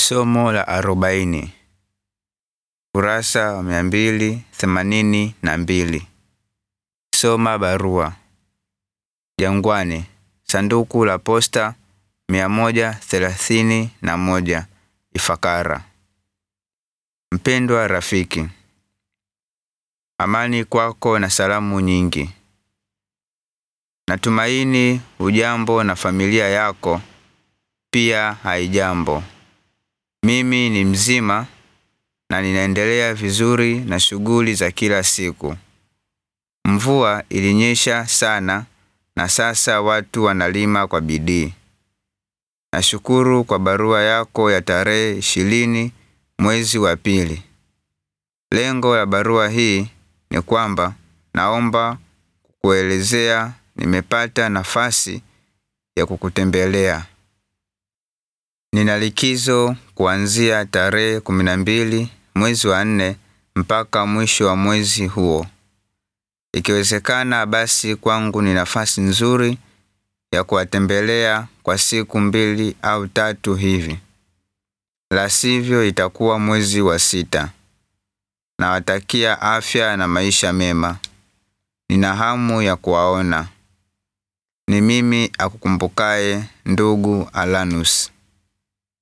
Somo la arobaini. Kurasa wa mia mbili themanini na mbili. Soma barua. Jangwani, sanduku la posta mia moja thelathini na moja, Ifakara. Mpendwa rafiki, amani kwako na salamu nyingi. Natumaini hujambo na familia yako pia haijambo. Mimi ni mzima na ninaendelea vizuri na shughuli za kila siku. Mvua ilinyesha sana na sasa watu wanalima kwa bidii. Nashukuru kwa barua yako ya tarehe ishirini mwezi wa pili. Lengo la barua hii ni kwamba naomba kukuelezea nimepata nafasi ya kukutembelea. Nina likizo kuanzia tarehe kumi na mbili mwezi wa nne mpaka mwisho wa mwezi huo. Ikiwezekana basi kwangu ni nafasi nzuri ya kuwatembelea kwa siku mbili au tatu hivi. La sivyo itakuwa mwezi wa sita. Nawatakia afya na maisha mema. Nina hamu ya kuwaona. Ni mimi akukumbukaye ndugu Alanus.